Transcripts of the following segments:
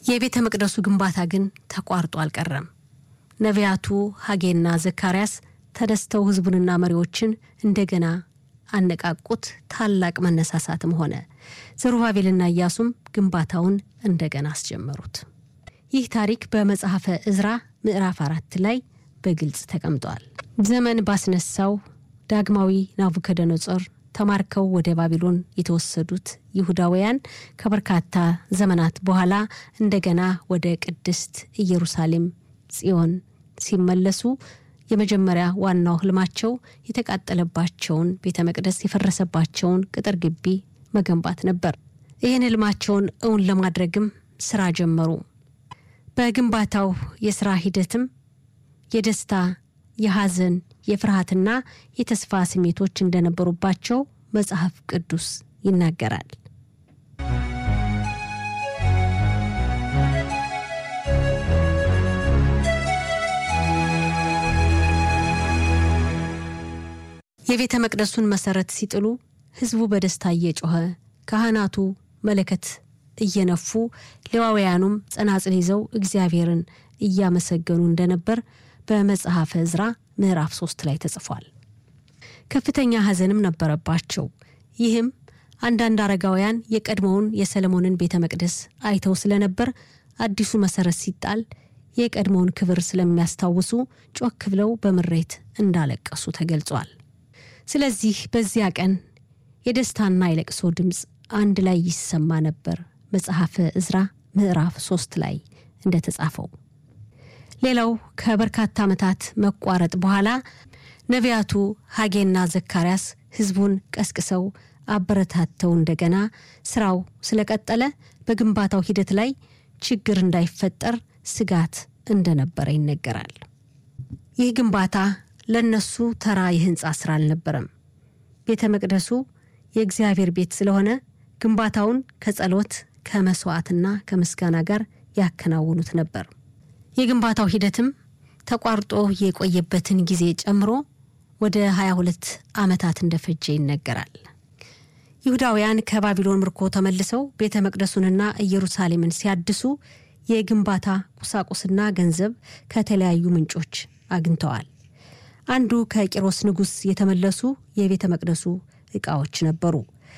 የቤተ መቅደሱ ግንባታ ግን ተቋርጦ አልቀረም። ነቢያቱ ሐጌና ዘካርያስ ተደስተው ሕዝቡንና መሪዎችን እንደገና አነቃቁት። ታላቅ መነሳሳትም ሆነ። ዘሩባቤልና ኢያሱም ግንባታውን እንደገና አስጀመሩት። ይህ ታሪክ በመጽሐፈ እዝራ ምዕራፍ አራት ላይ በግልጽ ተቀምጧል። ዘመን ባስነሳው ዳግማዊ ናቡከደነጾር ተማርከው ወደ ባቢሎን የተወሰዱት ይሁዳውያን ከበርካታ ዘመናት በኋላ እንደገና ወደ ቅድስት ኢየሩሳሌም ጽዮን ሲመለሱ የመጀመሪያ ዋናው ህልማቸው የተቃጠለባቸውን ቤተ መቅደስ የፈረሰባቸውን ቅጥር ግቢ መገንባት ነበር። ይህን ህልማቸውን እውን ለማድረግም ስራ ጀመሩ። በግንባታው የስራ ሂደትም የደስታ፣ የሐዘን፣ የፍርሃትና የተስፋ ስሜቶች እንደነበሩባቸው መጽሐፍ ቅዱስ ይናገራል። የቤተ መቅደሱን መሰረት ሲጥሉ ህዝቡ በደስታ እየጮኸ ካህናቱ መለከት እየነፉ ሌዋውያኑም ጸናጽል ይዘው እግዚአብሔርን እያመሰገኑ እንደነበር በመጽሐፈ ዕዝራ ምዕራፍ ሶስት ላይ ተጽፏል። ከፍተኛ ሐዘንም ነበረባቸው። ይህም አንዳንድ አረጋውያን የቀድሞውን የሰለሞንን ቤተ መቅደስ አይተው ስለነበር አዲሱ መሰረት ሲጣል የቀድሞውን ክብር ስለሚያስታውሱ ጮክ ብለው በምሬት እንዳለቀሱ ተገልጿል። ስለዚህ በዚያ ቀን የደስታና የለቅሶ ድምፅ አንድ ላይ ይሰማ ነበር። መጽሐፈ ዕዝራ ምዕራፍ ሶስት ላይ እንደተጻፈው። ሌላው ከበርካታ ዓመታት መቋረጥ በኋላ ነቢያቱ ሐጌና ዘካርያስ ህዝቡን ቀስቅሰው አበረታተው እንደገና ስራው ስለቀጠለ በግንባታው ሂደት ላይ ችግር እንዳይፈጠር ስጋት እንደነበረ ይነገራል። ይህ ግንባታ ለነሱ ተራ የህንፃ ስራ አልነበረም። ቤተ መቅደሱ የእግዚአብሔር ቤት ስለሆነ ግንባታውን ከጸሎት ከመስዋዕትና ከምስጋና ጋር ያከናውኑት ነበር። የግንባታው ሂደትም ተቋርጦ የቆየበትን ጊዜ ጨምሮ ወደ 22 ዓመታት እንደፈጀ ይነገራል። ይሁዳውያን ከባቢሎን ምርኮ ተመልሰው ቤተ መቅደሱንና ኢየሩሳሌምን ሲያድሱ የግንባታ ቁሳቁስና ገንዘብ ከተለያዩ ምንጮች አግኝተዋል። አንዱ ከቂሮስ ንጉሥ የተመለሱ የቤተ መቅደሱ ዕቃዎች ነበሩ።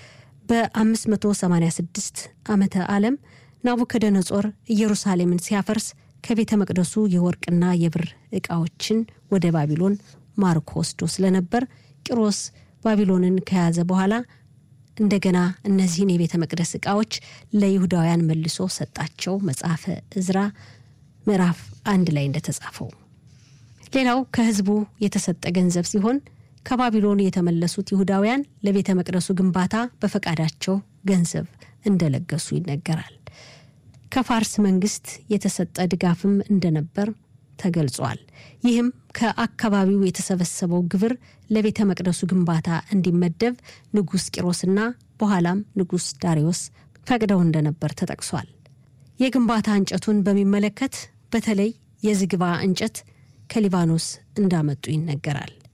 በ586 ዓመተ ዓለም ናቡከደነጾር ኢየሩሳሌምን ሲያፈርስ ከቤተ መቅደሱ የወርቅና የብር ዕቃዎችን ወደ ባቢሎን ማርኮ ወስዶ ስለነበር ቂሮስ ባቢሎንን ከያዘ በኋላ እንደገና እነዚህን የቤተ መቅደስ ዕቃዎች ለይሁዳውያን መልሶ ሰጣቸው። መጽሐፈ ዕዝራ ምዕራፍ አንድ ላይ እንደተጻፈው ሌላው ከህዝቡ የተሰጠ ገንዘብ ሲሆን ከባቢሎን የተመለሱት ይሁዳውያን ለቤተ መቅደሱ ግንባታ በፈቃዳቸው ገንዘብ እንደለገሱ ይነገራል። ከፋርስ መንግስት የተሰጠ ድጋፍም እንደነበር ተገልጿል። ይህም ከአካባቢው የተሰበሰበው ግብር ለቤተ መቅደሱ ግንባታ እንዲመደብ ንጉሥ ቂሮስና በኋላም ንጉሥ ዳሪዮስ ፈቅደው እንደነበር ተጠቅሷል። የግንባታ እንጨቱን በሚመለከት በተለይ የዝግባ እንጨት ከሊባኖስ እንዳመጡ ይነገራል።